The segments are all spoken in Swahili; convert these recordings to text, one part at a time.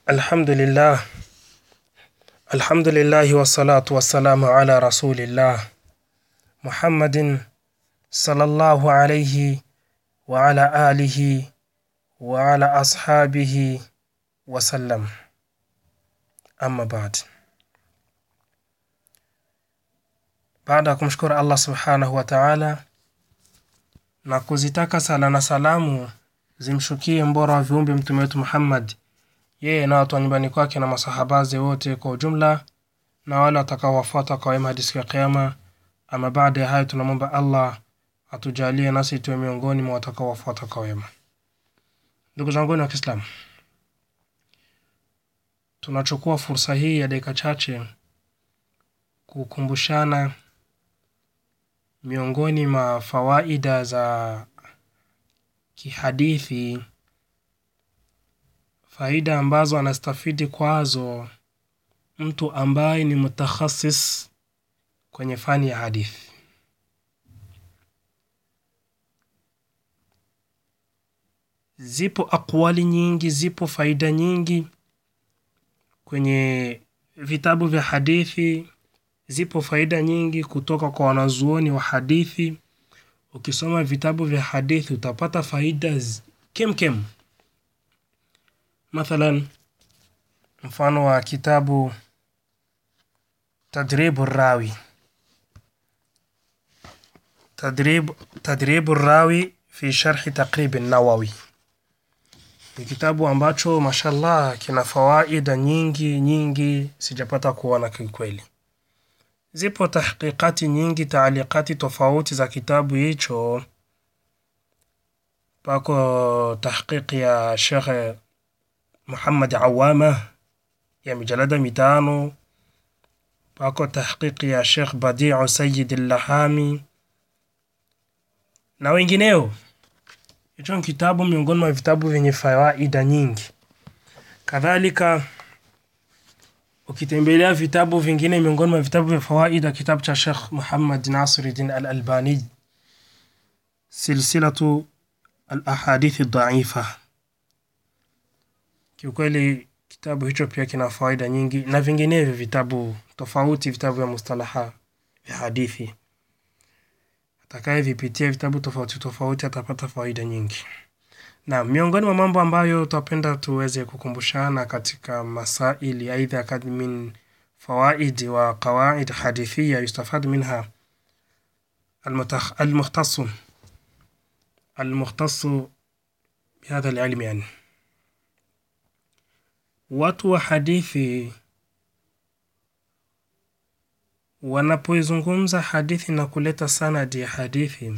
الحمد لله الحمد لله والصلاة والسلام على رسول الله محمد صلى الله عليه وعلى آله وعلى أصحابه وسلم أما بعد baada ya kumshukuru allah subhanahu wa taala na kuzitaka sala na salamu zimshukie mbora wa viumbe mtume wetu muhammad yeye na watu wa nyumbani kwake na masahabaze wote kwa ujumla na wale watakaowafuata kwa wema hadi siku ya kiama ama baada ya hayo tunamwomba allah atujalie nasi tuwe miongoni mwa watakaowafuata kwa wema ndugu zanguni wa kiislamu tunachukua fursa hii ya dakika chache kukumbushana miongoni mwa fawaida za kihadithi faida ambazo anastafidi kwazo mtu ambaye ni mutakhasis kwenye fani ya hadithi zipo aqwali nyingi zipo faida nyingi kwenye vitabu vya hadithi zipo faida nyingi kutoka kwa wanazuoni wa hadithi ukisoma vitabu vya hadithi utapata faida z- kemkem mathalan mfano wa kitabu tadribu rawi tadrib tadribu rawi fi sharhi taqrib nawawi ni kitabu ambacho mashallah kina fawaida nyingi nyingi sijapata kuona kikweli zipo tahqiqati nyingi taaliqati tofauti za kitabu hicho pako tahqiqi ya shekhe muhammad awama ya mijalada mitano pako tahqiqi ya shekh badiu sayid llahami na wengineo hicho ni kitabu miongoni mwa vitabu vyenye fawaida nyingi kadhalika ukitembelea vitabu vingine miongoni mwa vitabu vya fawaida kitabu cha shekh muhammad nasiruddin al albani silsilatu al ahadithi dhaifa kiukweli kitabu hicho pia kina fawaida nyingi na vinginevyo vitabu tofauti vitabu vya mustalaha vya hadithi atakayevipitia vitabu tofauti tofauti atapata fawaida nyingi na miongoni mwa mambo ambayo tutapenda tuweze kukumbushana katika masaili aidha kad min fawaid wa qawaid hadithia yustafad minha المتخ... المختص المختص بهذا العلم يعني watu wa hadithi wanapoizungumza hadithi na kuleta sanadi ya hadithi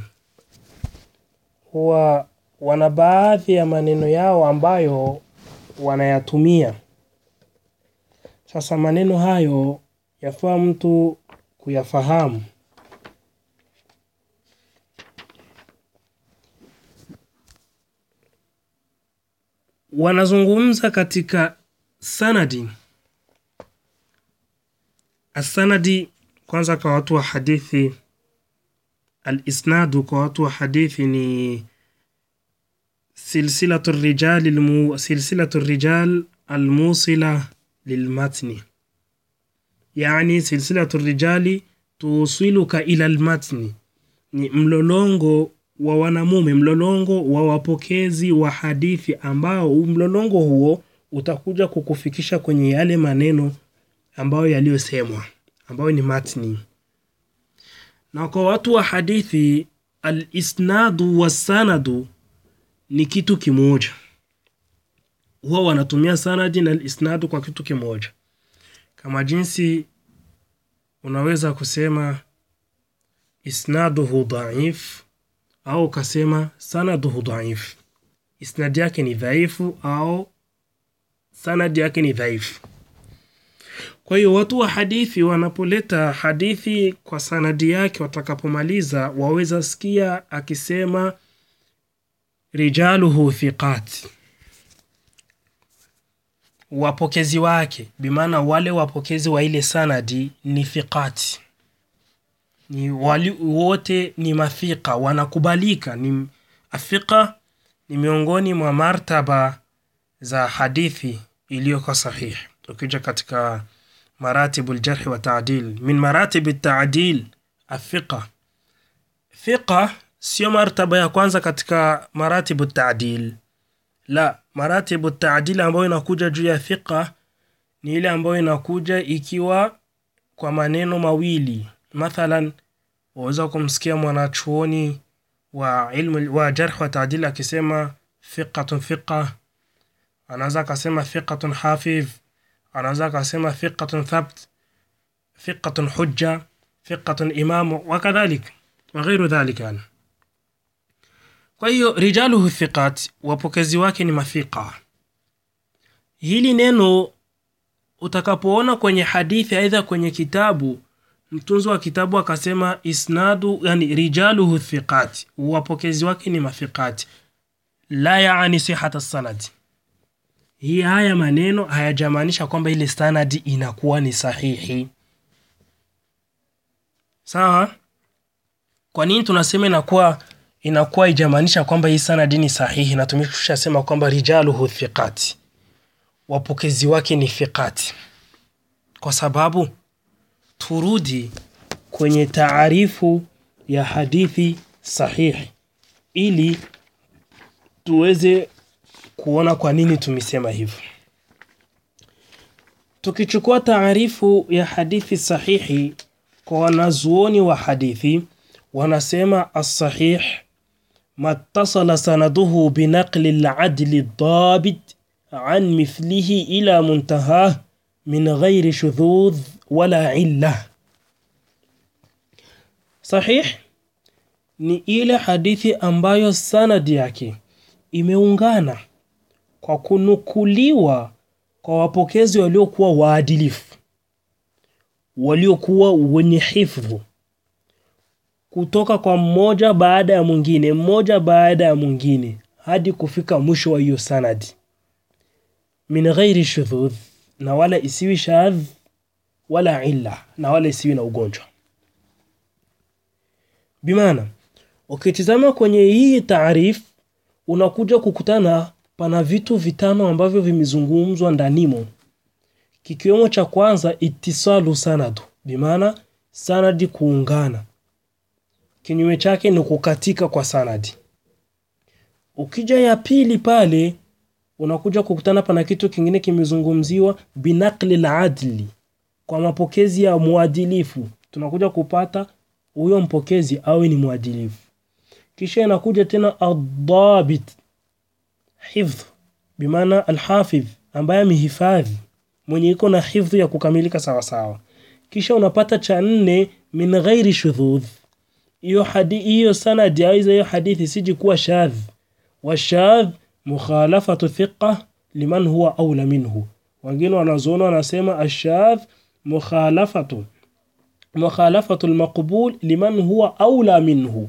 huwa wana baadhi ya maneno yao ambayo wanayatumia sasa maneno hayo yafaa mtu kuyafahamu wanazungumza katika sanadi asanadi kwanza kwa watu wa hadithi alisnadu kwa watu wa hadithi ni silsilatu rijali almu, silsilatu rijal almusila lilmatni yani silsilatu rijali tusiluka ila almatni ni mlolongo wa wanamume mlolongo wa wapokezi wa hadithi ambao mlolongo huo utakuja kukufikisha kwenye yale maneno ambayo yaliyosemwa ambayo ni matni na kwa watu wa hadithi alisnadu wassanadu ni kitu kimoja huwa wanatumia sanadi na isnadu kwa kitu kimoja kama jinsi unaweza kusema isnaduhu dhaif au ukasema sanaduhu dhaif isnadi yake ni dhaifu au sanadi yake ni dhaifu kwa hiyo watu wa hadithi wanapoleta hadithi kwa sanadi yake watakapomaliza waweza sikia akisema rijaluhu thiqat wapokezi wake bimaana wale wapokezi wa ile sanadi ni thiqati ni wali, wote ni mathiqa wanakubalika ni afiqa ni miongoni mwa martaba za hadithi iliyokuwa sahihi ukija katika maratibu ljarhi wa taadil min maratibi taadil afiqa fiqa sio martaba ya kwanza katika maratibu taadil la maratibu taadil ambayo inakuja juu ya fiqa ni ile ambayo inakuja ikiwa kwa maneno mawili mathalan waweza kumsikia mwanachuoni wa ilmu wa jarh wa taadil akisema fiqatun fiqa anaweza akasema fiqatun hafidh anaweza akasema fiqatun thabt fiqatun hujja fiqatun imamu wakadhalik waghairu dhalik yani kwa hiyo rijaluhu thiqat wapokezi wake ni mathiqa hili neno utakapoona kwenye hadithi aidha kwenye kitabu mtunzi wa kitabu akasema isnadu yani rijaluhu thiqat wapokezi wake ni mathiqati la yaani sihata sanadi hii haya maneno hayajamaanisha kwamba ile sanadi inakuwa ni sahihi sawa kwa nini tunasema inakuwa inakuwa ijamaanisha kwamba hii sanadi ni sahihi na tumeshasema kwamba rijaluhu thiqati wapokezi wake ni thiqati kwa sababu turudi kwenye taarifu ya hadithi sahihi ili tuweze kuona kwa nini tumesema hivyo tukichukua taarifu ya hadithi sahihi kwa wanazuoni wa hadithi wanasema assahih mattasala sanaduhu binaqli ladli dabit an mithlihi ila muntahah min ghairi shudhudh wala illa sahih ni ile hadithi ambayo sanadi yake imeungana kwa kunukuliwa kwa wapokezi waliokuwa waadilifu waliokuwa wenye hifdhu kutoka kwa mmoja baada ya mwingine mmoja baada ya mwingine hadi kufika mwisho wa hiyo sanadi min ghairi shudhudh na wala isiwi shadh wala illa na wala isiwi na ugonjwa bimaana ukitizama kwenye hii taarif unakuja kukutana pana vitu vitano ambavyo vimezungumzwa ndanimo kikiwemo cha kwanza itisalu sanadu bimaana sanadi kuungana kinyume chake ni kukatika kwa sanadi ukija ya pili pale unakuja kukutana pana kitu kingine kimezungumziwa binakli ladli kwa mapokezi ya muadilifu tunakuja kupata huyo mpokezi awe ni mwadilifu kisha inakuja tena adabit hifdh bimaana alhafidh ambaye amehifadhi mwenye iko na hifdhu ya kukamilika sawasawa kisha unapata cha nne min ghairi shudhudh hiyo hadi hiyo sanadi aiza hiyo hadithi siji kuwa shadh washadh mukhalafatu thiqa liman huwa aula minhu wengine wanazoona wanasema ashadh mukhalafatu mukhalafatu almaqbul liman huwa aula minhu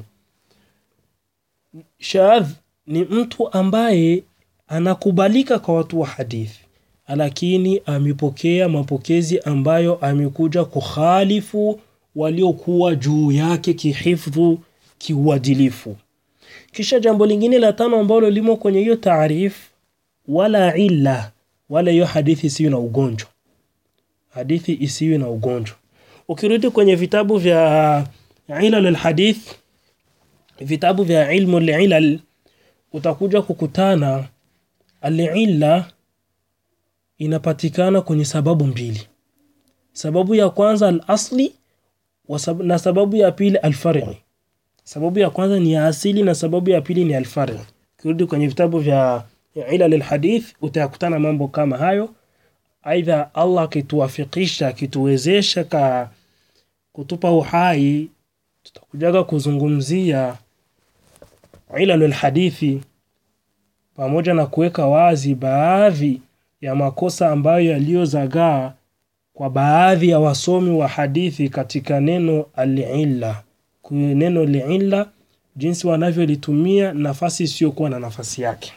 shadh ni mtu ambaye anakubalika kwa watu wa hadithi lakini amepokea mapokezi ambayo amekuja kukhalifu waliokuwa juu yake kihifdhu kiuadilifu kisha jambo lingine la tano ambalo limo kwenye hiyo taarif wala illa wala hiyo hadithi isiyo na ugonjwa hadithi isiyo na ugonjwa ukirudi kwenye vitabu vya ilal alhadith vitabu vya ilmu alilal utakuja kukutana alilla inapatikana kwenye sababu mbili sababu ya kwanza alasli na sababu ya pili alfari sababu ya kwanza ni ya asili na sababu ya pili ni alfari ukirudi kwenye vitabu vya ilal alhadith utayakutana mambo kama hayo aidha allah akituwafikisha akituwezesha ka kutupa uhai tutakujaga kuzungumzia ilalul hadithi pamoja na kuweka wazi baadhi ya makosa ambayo yaliyozagaa kwa baadhi ya wasomi wa hadithi katika neno alilla neno liilla jinsi wanavyolitumia nafasi isiyokuwa na nafasi yake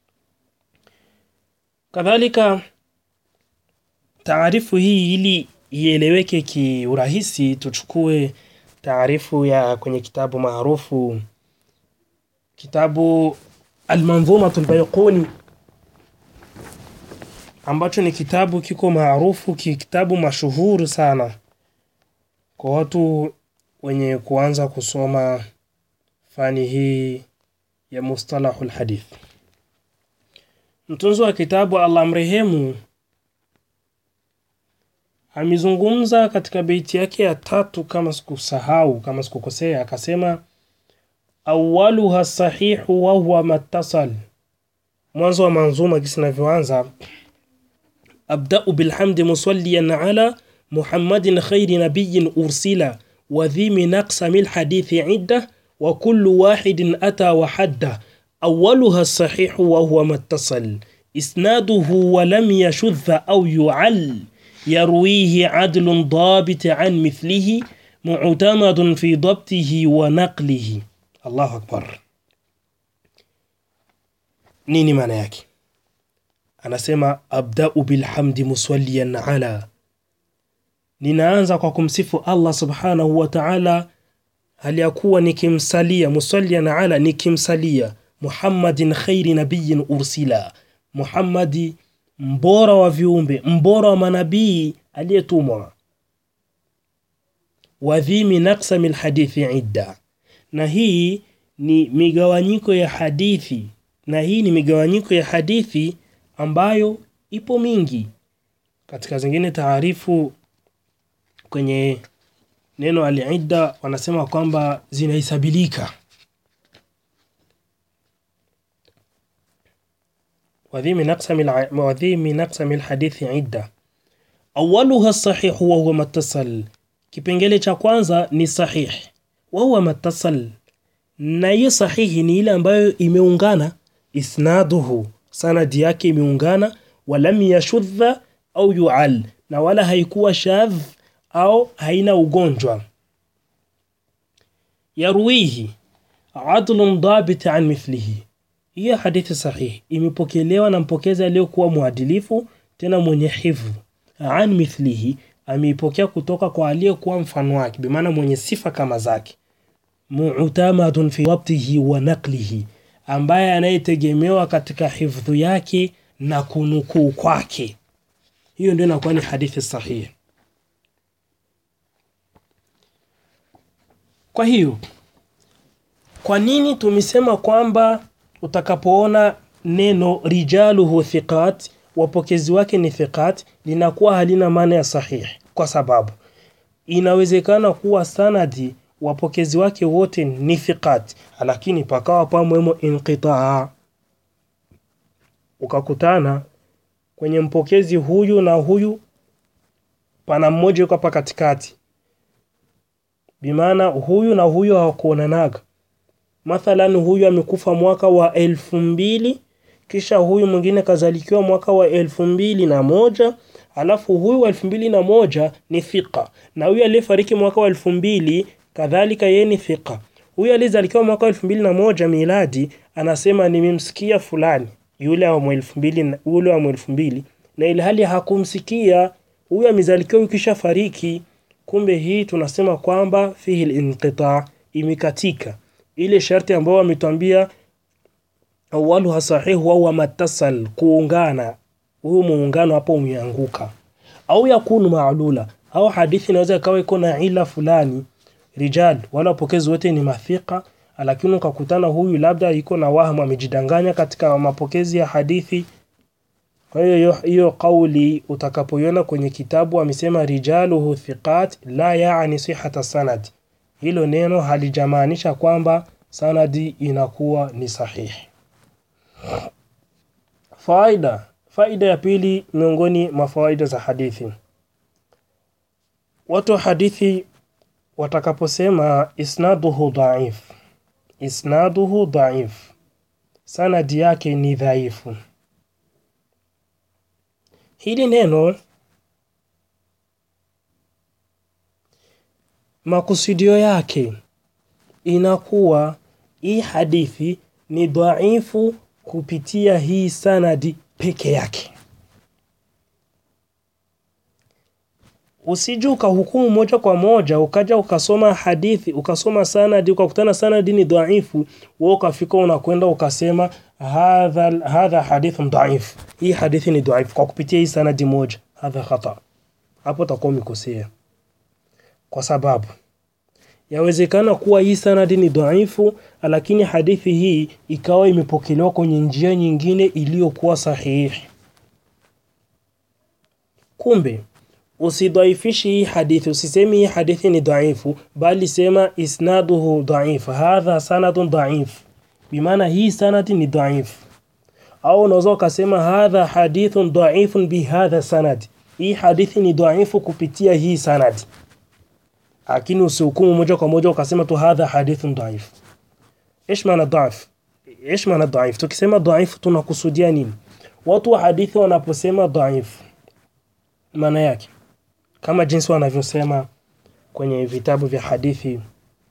kadhalika taarifu hii ili ieleweke kiurahisi tuchukue taarifu ya kwenye kitabu maarufu kitabu almanzumatu lbaiquni ambacho ni kitabu kiko maarufu, kitabu mashuhuri sana kwa watu wenye kuanza kusoma fani hii ya mustalahul hadith. Mtunzi wa kitabu Allah mrehemu amezungumza katika beiti yake ya tatu, kama sikusahau, kama sikukosea, akasema awaluha sahihu wa huwa mattasal. Mwanzo wa manzuma kisi inavyoanza, abdau bilhamdi musalliyan ala muhammadin khairi nabiyin ursila wa dhi min aqsami lhadithi idda wa kullu wahidin ata wa hadda awaluha sahihu wa huwa mattasal isnaduhu wa lam yashudha au yu'al يرويه عدل ضابط عن مثله معتمد في ضبطه ونقله الله أكبر nini maana yake anasema abdau bilhamdi muswaliyan ala ninaanza kwa kumsifu allah subhanahu wa taala hali ya kuwa nikimsalia muswaliyan ala nikimsalia muhammadin khairi nabiyin ursila muhammadi mbora wa viumbe mbora wa manabii aliyetumwa wadhimi naksami lhadithi idda na hii ni migawanyiko ya hadithi na hii ni migawanyiko ya hadithi ambayo ipo mingi katika zingine taarifu kwenye neno alidda wanasema kwamba zinahesabilika وذي من أقسم الع... وذي من أقسم الحديث عدة أولها الصحيح وهو ما اتصل kipengele cha kwanza ni sahih wahuwa matasal na hiyo sahihi ni ile ambayo imeungana isnaduhu sanadi yake imeungana walam yashudha au yual na wala haikuwa shadh au haina ugonjwa yarwihi adlun dabit an mithlihi hiyo hadithi sahihi imepokelewa na mpokezi aliyokuwa mwadilifu tena mwenye hifdh an mithlihi ameipokea kutoka kwa aliyekuwa mfano wake bimaana mwenye sifa kama zake mu'tamadun fi wabtihi wa naqlihi ambaye anayetegemewa katika hifdhu yake na kunukuu kwake hiyo ndio inakuwa ni hadithi sahihi kwa hiyo kwa nini tumesema kwamba utakapoona neno rijaluhu thiqat wapokezi wake ni thiqat linakuwa halina maana ya sahihi kwa sababu inawezekana kuwa sanadi wapokezi wake wote ni thiqat lakini pakawa pamwemo inqitaa ukakutana kwenye mpokezi huyu na huyu pana mmoja yuko hapa katikati bimaana huyu na huyu hawakuonanaga mathalan huyu amekufa mwaka wa elfu mbili kisha huyu mwingine kazalikiwa mwaka wa elfu mbili na moja alafu huyu wa elfu mbili na moja ni thiqa na huyu aliyefariki mwaka wa elfu mbili kadhalika yeye ni thiqa huyu aliyezalikiwa mwaka wa elfu mbili na moja miladi anasema nimemsikia fulani yule wa elfu mbili yule wa elfu mbili na ilhali hakumsikia huyu amezalikiwa ukisha fariki kumbe hii tunasema kwamba fihi linqita imekatika ile sharti ambayo wametuambia awaluha sahihu au matasal kuungana huu muungano hapo umeanguka au yakunu maalula au hadithi inaweza ikawa iko na ila fulani rijal wala wapokezi wote ni mathika lakini ukakutana huyu labda iko na wahmu amejidanganya katika mapokezi ya hadithi kwa hiyo hiyo kauli utakapoiona kwenye kitabu amesema rijaluhu thiqat la yaani sihata sanad hilo neno halijamaanisha kwamba sanadi inakuwa ni sahihi faida faida ya pili miongoni mwa faida za hadithi watu wa hadithi watakaposema isnaduhu dhaif isnaduhu dhaif sanadi yake ni dhaifu hili neno makusudio yake inakuwa hii hadithi ni dhaifu kupitia hii sanadi peke yake usije ukahukumu moja kwa moja ukaja ukasoma hadithi ukasoma sanadi ukakutana sanadi ni dhaifu wewe ukafika unakwenda ukasema hadha hadha hadithun dhaif hii hadithi ni dhaifu kwa kupitia hii sanadi moja hadha khata hapo utakuwa umekosea kwa sababu yawezekana kuwa hii sanadi ni dhaifu lakini hadithi hii ikawa imepokelewa kwenye njia nyingine iliyokuwa sahihi kumbe usidhaifishi hii hadithi usisemi hii hadithi ni dhaifu bali sema isnaduhu dhaif hadha sanadun dhaif bimaana hii sanadi ni dhaif au unaweza ukasema hadha hadithun dhaifun bihadha sanad hii hadithi ni dhaifu kupitia hii sanadi lakini usihukumu moja kwa moja ukasema tu hadha hadithun dhaif ايش maana dhaif ايش maana dhaif tukisema dhaif tunakusudia nini watu wa hadithi wanaposema dhaif maana yake kama jinsi wanavyosema kwenye vitabu vya hadithi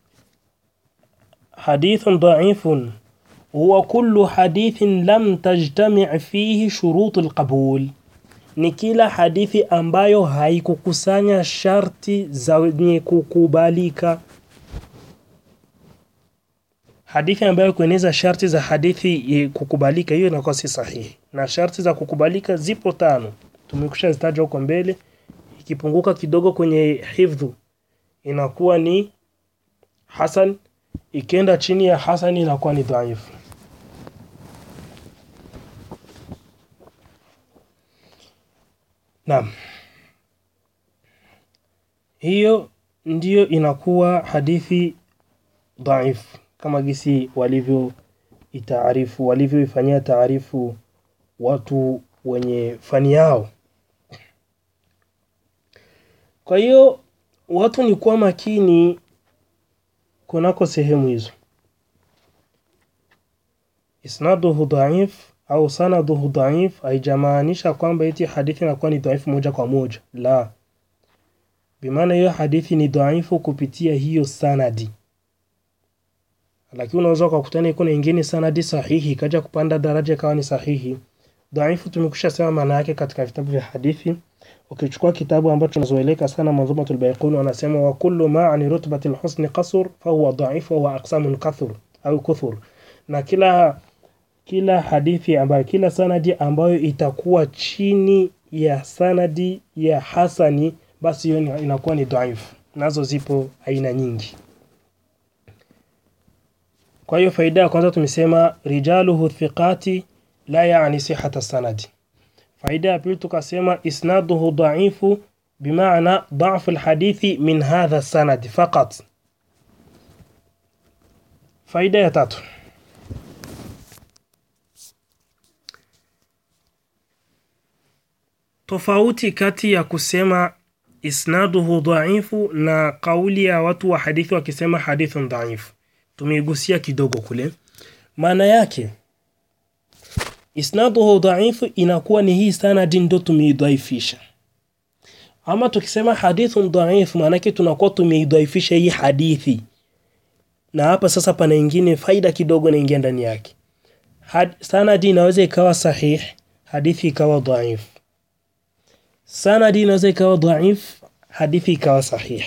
hadithun dhaifun huwa kullu hadithin lam tajtami' fihi shurutu alqabul ni kila hadithi ambayo haikukusanya sharti zenye kukubalika hadithi ambayo kueneza sharti za hadithi kukubalika hiyo inakuwa si sahihi na sharti za kukubalika zipo tano tumekusha zitaja huko mbele ikipunguka kidogo kwenye hifdhu inakuwa ni hasan ikienda chini ya hasan inakuwa ni dhaifu Naam. Hiyo ndiyo inakuwa hadithi dhaifu kama gisi walivyo itaarifu walivyoifanyia taarifu watu wenye fani yao. Kwa hiyo watu ni kuwa makini kunako sehemu hizo. Isnaduhu dhaif au sanaduhu dhaif haijamaanisha kwamba eti hadithi inakuwa ni dhaifu moja kwa moja. La. Bimaana hiyo hadithi ni dhaifu kupitia hiyo sanadi. Lakini unaweza ukakutana iko na ingine sanadi sahihi ikaja kupanda daraja ikawa ni sahihi. Dhaifu tumekusha sema maana yake katika vitabu vya hadithi. Ukichukua kitabu ambacho tunazoeleka sana Manzumatul Baiquni wanasema wa kullu ma an rutbatil husni qasr fa huwa dhaif wa huwa aqsamun kathur au kuthur. Na kila kila hadithi ambayo kila sanadi ambayo itakuwa chini ya sanadi ya hasani basi hiyo inakuwa ni dhaifu. Nazo zipo aina nyingi. Kwa hiyo faida ya kwanza tumesema rijaluhu thiqati la yaani sihata sanadi. Faida ya pili tukasema isnaduhu dhaifu bimaana dha'fu alhadithi min hadha sanad faqat. Faida ya tatu tofauti kati ya kusema isnaduhu dhaifu na kauli ya watu wa hadithi wakisema hadithun dhaifu tumeigusia kidogo kule maana yake isnaduhu dhaifu inakuwa ni hii sanadi ndo tumeidhaifisha ama tukisema hadithun dhaifu maanake tunakuwa tumeidhaifisha hii hadithi na hapa sasa pana ingine faida kidogo naingia ndani yake Had, sanadi inaweza ikawa sahih hadithi ikawa dhaif sanadi inaweza ikawa dhaif hadithi ikawa sahih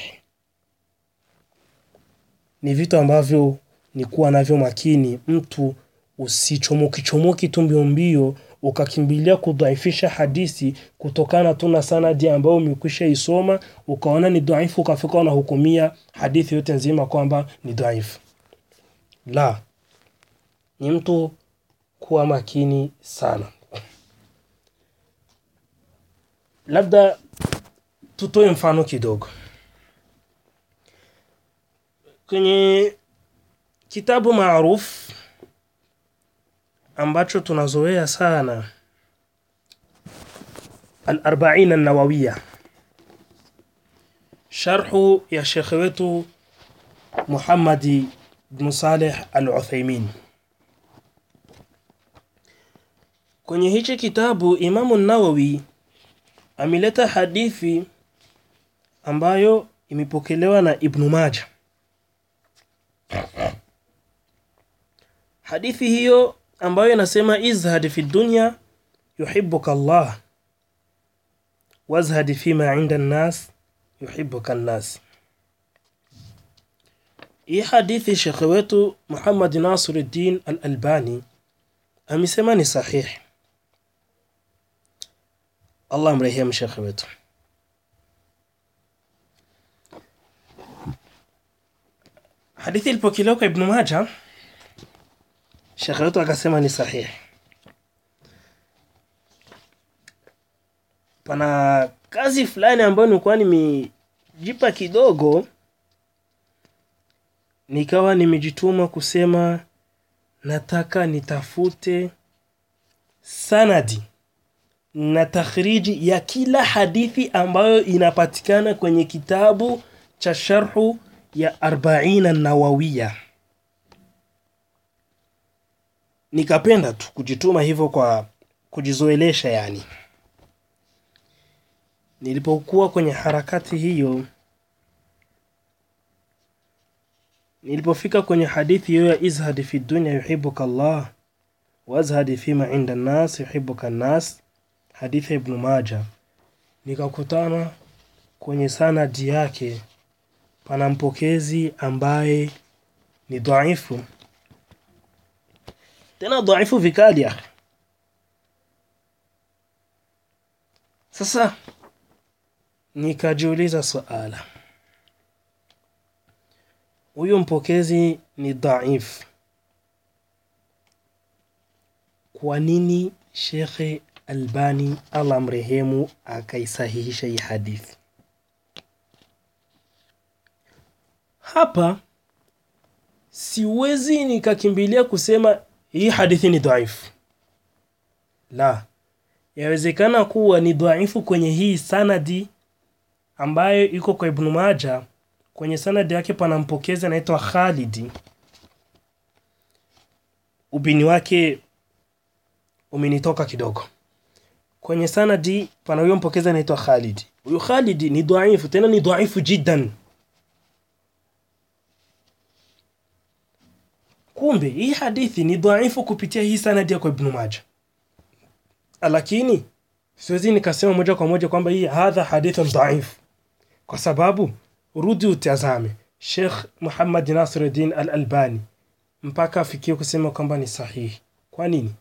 ni vitu ambavyo ni kuwa navyo makini mtu usichomoki chomoki tu mbio mbio ukakimbilia kudhaifisha hadithi kutokana tu na sanadi ambayo umekwisha isoma ukaona ni dhaifu ukafika unahukumia hadithi yote nzima kwamba ni dhaifu la ni mtu kuwa makini sana labda tutoe mfano kidogo kwenye kitabu maarufu ambacho tunazoea sana al-arba'in an-nawawiyya sharhu ya shekhe wetu Muhammad ibn Saleh al-Uthaymeen kwenye hichi kitabu Imamu Nawawi ameleta hadithi ambayo imepokelewa na Ibn Majah hadithi hiyo ambayo inasema izhad fi dunya yuhibbuka Allah wazhad fima inda an-nas yuhibbuka nnas hii hadithi shekhe wetu muhammad nasiruddin al albani amesema ni sahihi allah mrehemu shekhe wetu hadithi ilipokelewa kwa ibnu maja shekhe wetu akasema ni sahihi pana kazi fulani ambayo nilikuwa nimejipa kidogo nikawa nimejituma kusema nataka nitafute sanadi na takhriji ya kila hadithi ambayo inapatikana kwenye kitabu cha sharhu ya arbaina nawawiya nikapenda tu kujituma hivyo kwa kujizoelesha yani nilipokuwa kwenye harakati hiyo nilipofika kwenye hadithi hiyo ya izhadi fi dunya yuhibuka Allah wazhadi fima inda nnas yuhibuka nnas hadithi ya Ibn Maja nikakutana kwenye sanadi yake pana mpokezi ambaye ni dhaifu tena dhaifu vikali akhi sasa nikajiuliza suala huyu mpokezi ni dhaif kwa nini shekhe albani allah mrehemu akaisahihisha hii hadithi hapa siwezi nikakimbilia kusema hii hadithi ni dhaifu la yawezekana kuwa ni dhaifu kwenye hii sanadi ambayo iko kwa ibnu maja kwenye sanadi yake pana mpokezi anaitwa khalidi ubini wake umenitoka kidogo kwenye sanadi pana huyo mpokezi anaitwa khalidi huyu khalidi ni dhaifu tena ni dhaifu jiddan kumbe hii hadithi ni dhaifu kupitia hii sanadi ya kwa ibnu maja lakini siwezi nikasema moja kwa moja kwamba hii hadha hadithun dhaifu kwa sababu rudi utazame Sheikh Muhammad Nasiruddin Al-Albani mpaka afikie kusema kwamba ni sahihi. Kwa nini?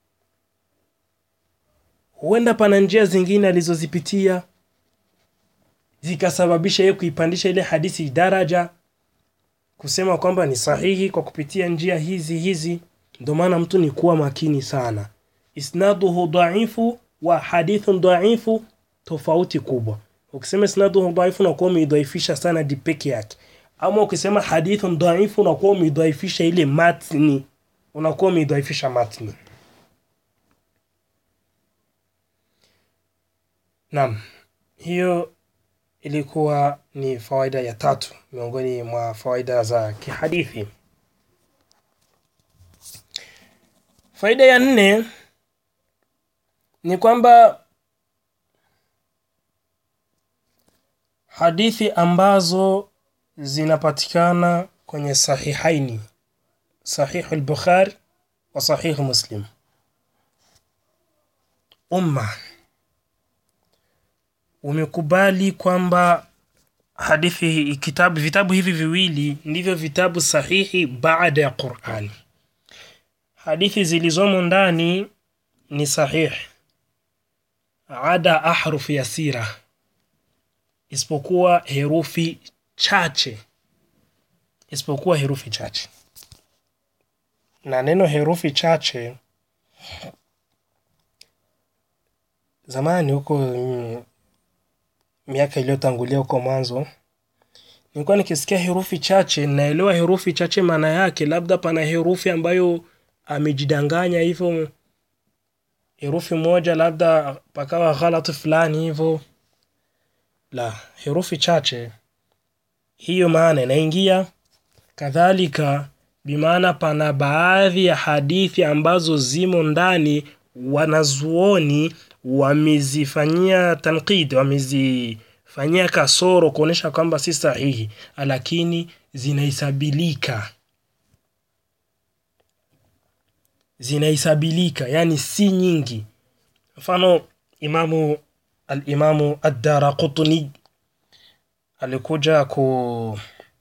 Huenda pana njia zingine alizozipitia zikasababisha yeye kuipandisha ile hadithi daraja kusema kwamba ni sahihi kwa kupitia njia hizi hizi. Ndio maana mtu ni kuwa makini sana. Isnaduhu dhaifu wa hadithun dhaifu, tofauti kubwa ukisema isnaduhu dhaifu unakuwa umeidhaifisha sanadi peke yake ama ukisema hadithun dhaifu unakuwa umeidhaifisha ile matni unakuwa umeidhaifisha matni naam hiyo ilikuwa ni fawaida ya tatu miongoni mwa fawaida za kihadithi faida ya nne ni kwamba hadithi ambazo zinapatikana kwenye sahihaini sahihu al-bukhari wa sahihu muslim umma umekubali kwamba hadithi kitabu vitabu hivi viwili ndivyo vitabu sahihi baada ya qurani hadithi zilizomo ndani ni sahihi ada ahrufu yasira isipokuwa herufi chache isipokuwa herufi chache na neno herufi chache zamani huko mm, miaka iliyotangulia huko mwanzo nilikuwa nikisikia herufi chache naelewa herufi chache maana yake labda pana herufi ambayo amejidanganya hivyo herufi moja labda pakawa ghalati fulani hivyo la herufi chache hiyo maana inaingia kadhalika bimaana pana baadhi ya hadithi ambazo zimo ndani wanazuoni wamezifanyia tankid wamezifanyia kasoro kuonyesha kwamba si sahihi lakini zinahesabilika zinahesabilika yani si nyingi mfano imamu alimamu addaraqutni alikuja ku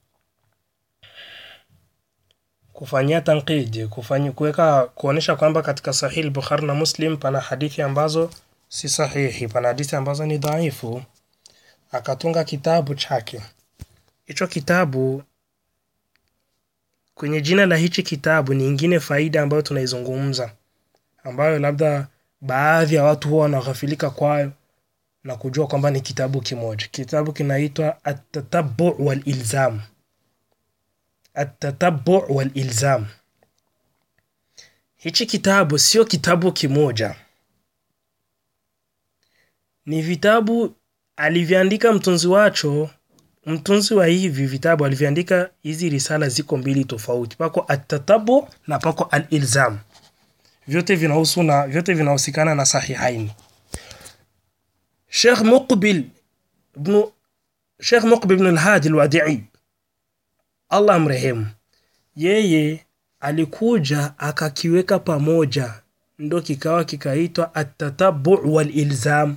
kufanyia tankidi kufanya kuweka kuonesha kwamba katika sahihi Bukhari na Muslim pana hadithi ambazo si sahihi, pana hadithi ambazo ni dhaifu. Akatunga kitabu chake. Hicho kitabu kwenye jina la hichi kitabu ni ingine faida ambayo tunaizungumza, ambayo labda baadhi ya watu huwa wanaghafilika kwayo na kujua kwamba ni kitabu kimoja. Kitabu kinaitwa At-Tatabbu wal Ilzam. At-Tatabbu wal Ilzam. Hichi kitabu sio kitabu kimoja, ni vitabu alivyoandika mtunzi wacho. Mtunzi wa hivi vitabu alivyoandika hizi risala ziko mbili tofauti, pako At-Tatabbu na pako Al-Ilzam. Vyote vinahusu na vyote vinahusikana na Sahihaini. Sheikh Muqbil ibn Sheikh Muqbil ibn al-Hadi al-Wadi'i Allah amrehemu, yeye alikuja akakiweka pamoja, ndo kikawa kikaitwa At-Tatabbu wal Ilzam,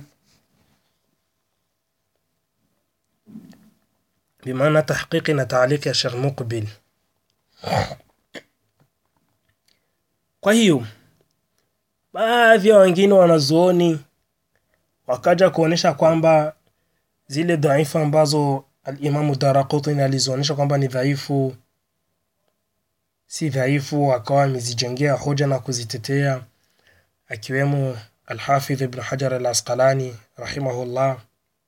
bimaana tahqiqi na taaliki ya Sheikh Muqbil. Kwa hiyo baadhi ya wengine wanazuoni wakaja kuonesha kwamba zile dhaifu ambazo Alimamu Daraqutni alizionyesha kwamba ni dhaifu, si dhaifu, akawa amezijengea hoja na kuzitetea, akiwemo Alhafidh Ibn Hajar al Asqalani rahimahullah,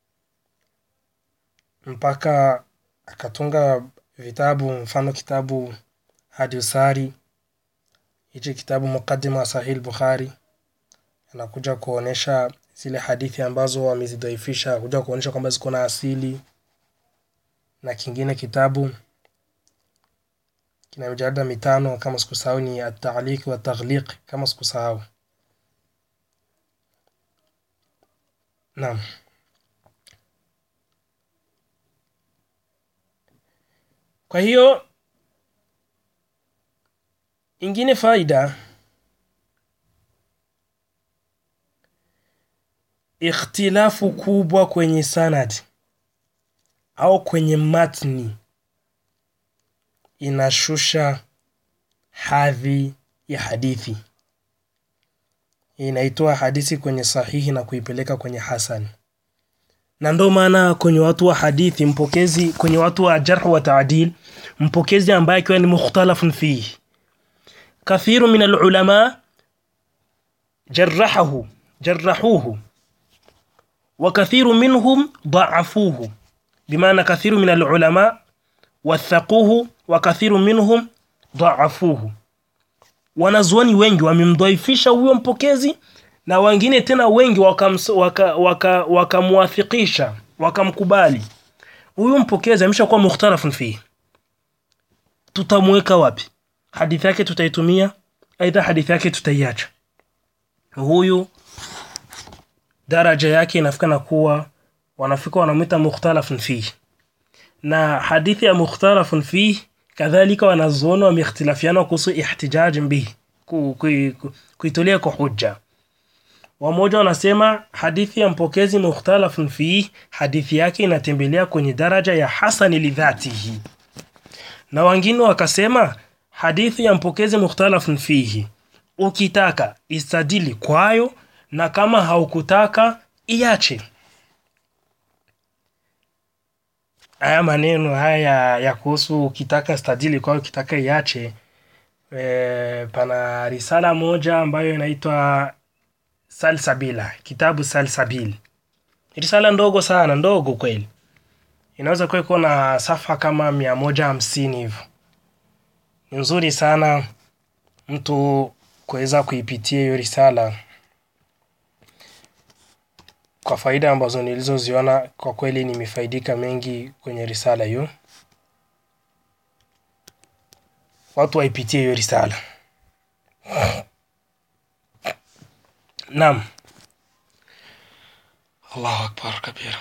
mpaka akatunga vitabu, mfano kitabu Hadi Usari, hichi kitabu Muqaddima wa Sahih Bukhari, anakuja kuonesha zile hadithi ambazo wamezidhaifisha, kuja kuonesha kwamba ziko na asili na kingine kitabu kina mijalada mitano kama sikusahau, ni at-ta'liq wa taghliq kama sikusahau. Naam, kwa hiyo ingine faida, ikhtilafu kubwa kwenye sanad au kwenye matni inashusha hadhi ya hadithi, inaitoa hadithi kwenye sahihi na kuipeleka kwenye hasan. Na ndo maana kwenye watu wa hadithi mpokezi, kwenye watu wa jarh wa taadil, mpokezi ambaye akiwa ni mukhtalafun fihi, kathiru min alulama jarrahahu jarrahuhu wa kathiru minhum dhaafuhu bimaana kathiru min alulama wathaquhu wa kathiru minhum dhaafuhu, wanazuoni wengi wamemdhaifisha huyo mpokezi na wengine tena wengi wakamwafikisha waka, waka wakamkubali huyu mpokezi ameshakuwa mukhtalafun fihi. Tutamweka wapi? Hadithi yake tutaitumia, aidha hadithi yake tutaiacha. Huyu daraja yake inafika na kuwa wanafika wanamwita mukhtalafun fihi, na hadithi ya mukhtalafun fihi kadhalika wanazuoni wameikhtilafiana kuhusu ihtijaj bihi, kuitolea kwa hujja. Wamoja wanasema hadithi ya mpokezi mukhtalafun fihi, hadithi yake inatembelea kwenye daraja ya hasani lidhatihi, na wengine wakasema hadithi ya mpokezi mukhtalafun fihi, ukitaka istadili kwayo, na kama haukutaka iache. Haya maneno haya ya kuhusu ukitaka stadili kwayo, ukitaka iache. E, pana risala moja ambayo inaitwa Salsabila, kitabu Salsabil, risala ndogo sana, ndogo kweli, inaweza kuwa iko na safa kama mia moja hamsini hivyo. Ni nzuri sana mtu kuweza kuipitia hiyo risala kwa faida ambazo nilizoziona. Kwa kweli nimefaidika mengi kwenye risala hiyo. Watu waipitie hiyo risala. Naam, Allahu akbar kabira.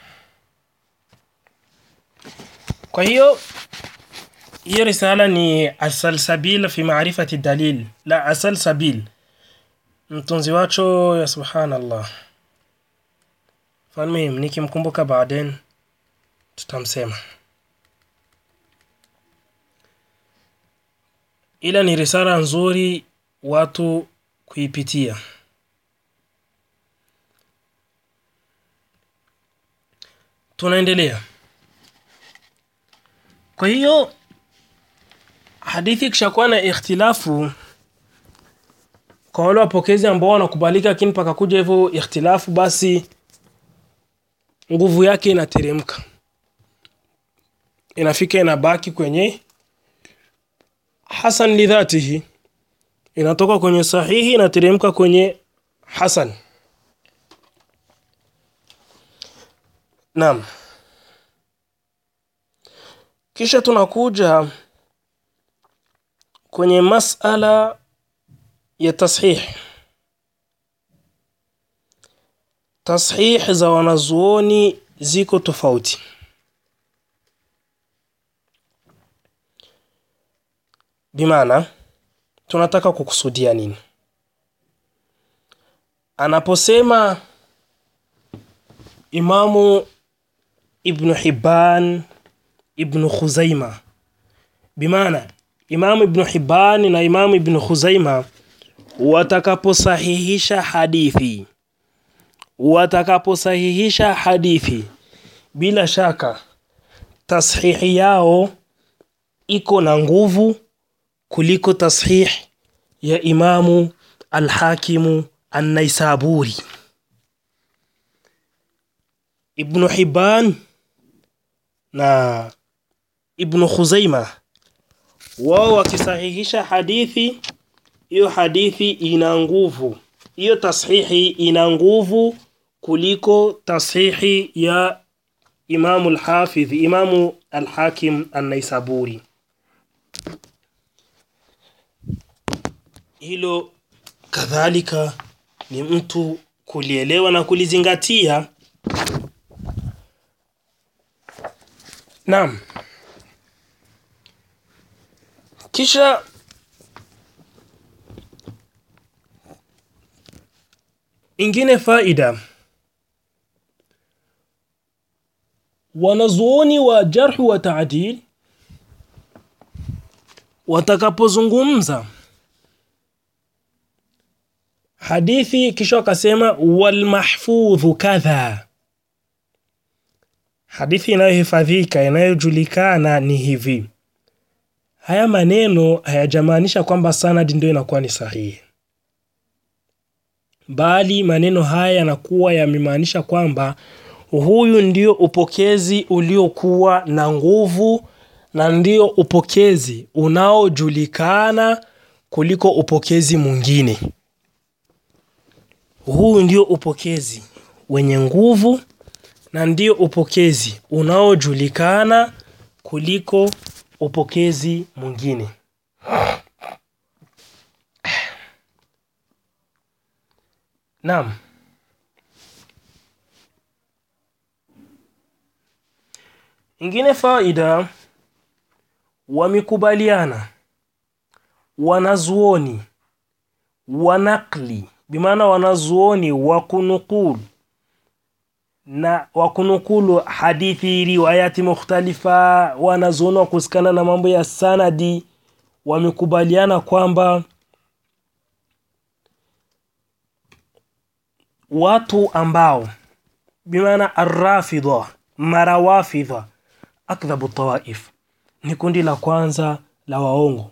Kwa hiyo hiyo risala ni Asalsabil fi maarifati dalil, la Asalsabil, mtunzi wacho ya subhanallah. Falmuhim, nikimkumbuka baadaye tutamsema ila ni risala nzuri watu kuipitia tunaendelea kwa hiyo hadithi ikishakuwa na ikhtilafu kwa wale wapokezi ambao wanakubalika lakini pakakuja hivyo ikhtilafu basi nguvu yake inateremka inafika inabaki kwenye hasan lidhatihi inatoka kwenye sahihi inateremka kwenye hasan naam kisha tunakuja kwenye masala ya tashih tashih za wanazuoni ziko tofauti bimaana tunataka kukusudia nini anaposema imamu ibnu hibban ibnu khuzaima bimaana imamu ibnu hibban na imamu ibnu khuzaima watakaposahihisha hadithi watakaposahihisha hadithi bila shaka tashihi yao iko na nguvu kuliko tashih ya imamu alhakimu annaisaburi ibnu hibban na ibnu khuzaima wao wakisahihisha hadithi hiyo hadithi ina nguvu hiyo tashihi ina nguvu kuliko tashihi ya imamu alhafidh imamu alhakim annaisaburi hilo kadhalika ni mtu kulielewa na kulizingatia naam kisha ingine faida wanazuoni wa jarhu wa taadil watakapozungumza hadithi kisha wakasema walmahfudhu kadha hadithi inayohifadhika inayojulikana ni hivi haya maneno hayajamaanisha kwamba sanadi ndio inakuwa ni sahihi bali maneno haya yanakuwa yamemaanisha kwamba huyu ndio upokezi uliokuwa na nguvu na ndio upokezi unaojulikana kuliko upokezi mwingine huu ndio upokezi wenye nguvu na ndio upokezi unaojulikana kuliko upokezi mwingine naam ingine faida wamekubaliana wanazuoni wanakli bimaana wanazuoni wa kunukulu na wa kunukulu hadithi riwayati mukhtalifa wanazuoni wa kusikana na mambo ya sanadi wamekubaliana kwamba watu ambao bimaana arrafidha marawafidha akdhabu tawaif ni kundi la kwanza la waongo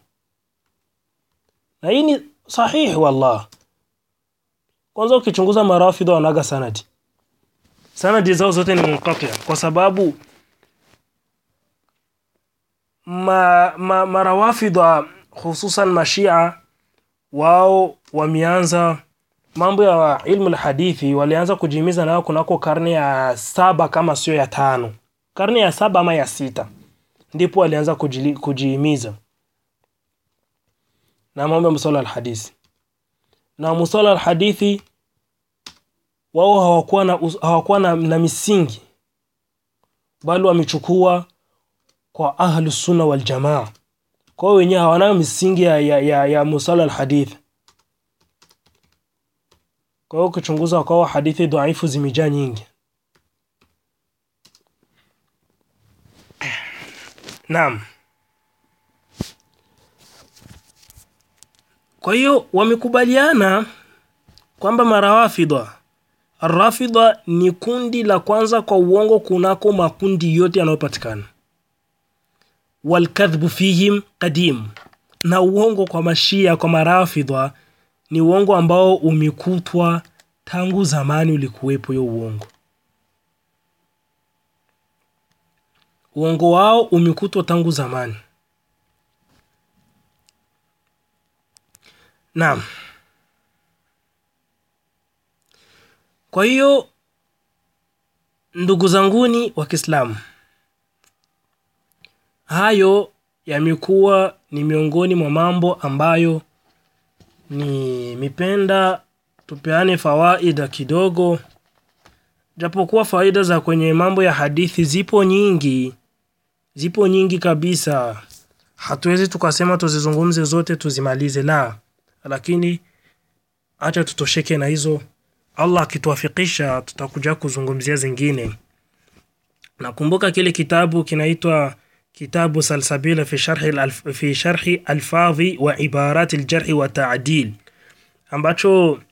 na hii ni sahihi wallah kwanza ukichunguza marafidha wanaga sanadi sanadi zao zote ni munqatia kwa sababu ma, ma, marawafidha hususan mashia wao wameanza mambo ya ilmu lhadithi walianza kujihimiza nayo kunako karne ya saba kama sio ya tano karne ya saba ama ya sita ndipo walianza kujili- kujihimiza na mambo ya musala alhadithi na musala alhadithi wao hawakuwa na, us- hawakuwa na, na misingi bali wamechukua kwa ahlu sunna wal jamaa kwa hiyo wenyewe hawana misingi ya, ya, ya, ya musala alhadith kwa hiyo ukichunguza kwao hadithi dhaifu zimejaa nyingi naam kwa hiyo wamekubaliana kwamba marawafidha arrafidha ni kundi la kwanza kwa uongo kunako makundi yote yanayopatikana walkadhbu fihim qadim na uongo kwa mashia kwa marafidha ni uongo ambao umekutwa tangu zamani ulikuwepo hiyo uongo uongo wao umekutwa tangu zamani naam kwa hiyo ndugu zanguni wa kiislamu hayo yamekuwa ni miongoni mwa mambo ambayo ni mipenda tupeane fawaida kidogo japokuwa faida za kwenye mambo ya hadithi zipo nyingi zipo nyingi kabisa hatuwezi tukasema tuzizungumze zote tuzimalize la lakini acha tutosheke na hizo allah akituafikisha tutakuja kuzungumzia zingine nakumbuka kile kitabu kinaitwa kitabu salsabila fi sharhi, alf, fi sharhi alfadhi wa ibarat aljarhi wa taadil ambacho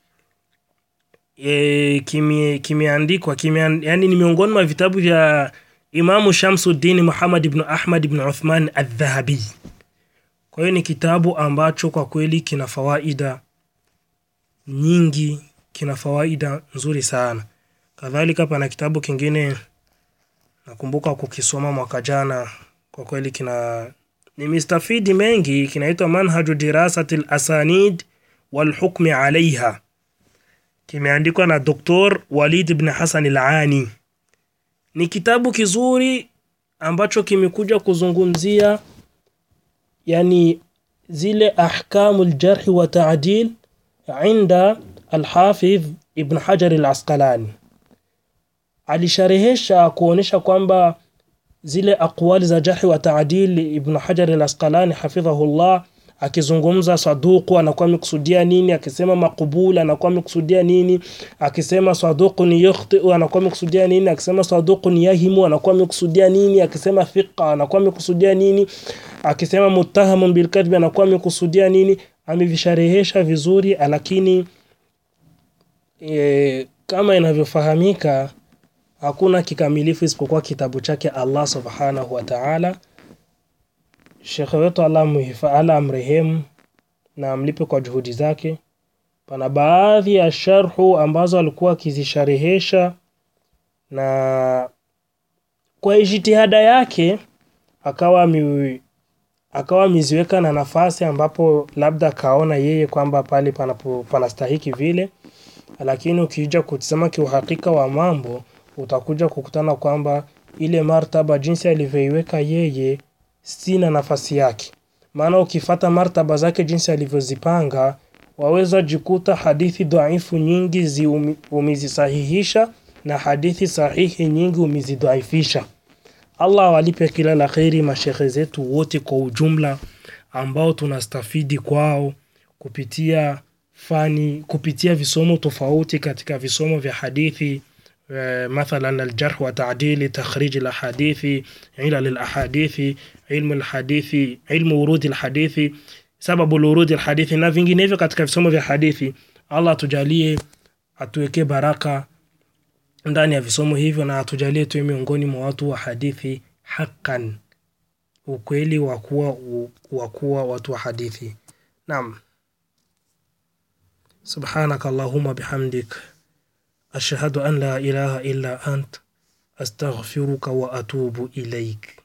e, kimeandikwa kime yani ni miongoni mwa vitabu vya imamu shamsuddin muhammad ibn ahmad ibn uthman aldhahabi kwa hiyo ni kitabu ambacho kwa kweli kina fawaida nyingi kina fawaida nzuri sana kadhalika pana kitabu kingine nakumbuka kukisoma mwaka jana kwa kweli kina nimestafidi mengi kinaitwa manhaju dirasati lasanid walhukmi alaiha kimeandikwa na doktor walid ibn hasan alani ni kitabu kizuri ambacho kimekuja kuzungumzia yani zile ahkamu ljarhi wa taadil inda alhafidh ibn hajar alasqalani alisharehesha kuonyesha kwamba zile aqwali za jarhi wa taadil ibn hajar alasqalani hafidhahullah akizungumza saduku anakuwa amekusudia nini akisema makubul anakuwa amekusudia nini akisema saduqun yukhtiu anakuwa amekusudia nini akisema saduqun yahimu anakuwa amekusudia nini akisema thiqa anakuwa amekusudia nini akisema muttahamun bilkadhbi anakuwa amekusudia nini amevisharehesha vizuri lakini e, kama inavyofahamika hakuna kikamilifu isipokuwa kitabu chake allah subhanahu wa taala shekhe wetu ala amrehemu na amlipe kwa juhudi zake pana baadhi ya sharhu ambazo alikuwa akizisharehesha na kwa jitihada yake akawa mi, akawa ameziweka na nafasi ambapo labda akaona yeye kwamba pale panapo panastahiki vile lakini ukija kutizama kiuhakika wa mambo utakuja kukutana kwamba ile martaba jinsi alivyoiweka yeye sina nafasi yake maana ukifata martaba zake jinsi alivyozipanga waweza jikuta hadithi dhaifu nyingi zi umezisahihisha na hadithi sahihi nyingi umezidhaifisha allah awalipe kila la kheri mashekhe zetu wote kwa ujumla ambao tunastafidi kwao kupitia fani kupitia visomo tofauti katika visomo vya hadithi مثلا الجرح وتعديل تخريج الأحاديث علل الأحاديث علم الحديث علم ورود الحديث سبب الورود الحديث na vinginevyo katika visomo vya hadithi allah atujalie atuwekee baraka ndani ya visomo hivyo na atujalie tuwe miongoni mwa watu wa hadithi haqqan ukweli wa kuwa wa kuwa watu wa hadithi naam subhanaka allahumma bihamdik أشهد أن لا إله إلا أنت أستغفرك وأتوب إليك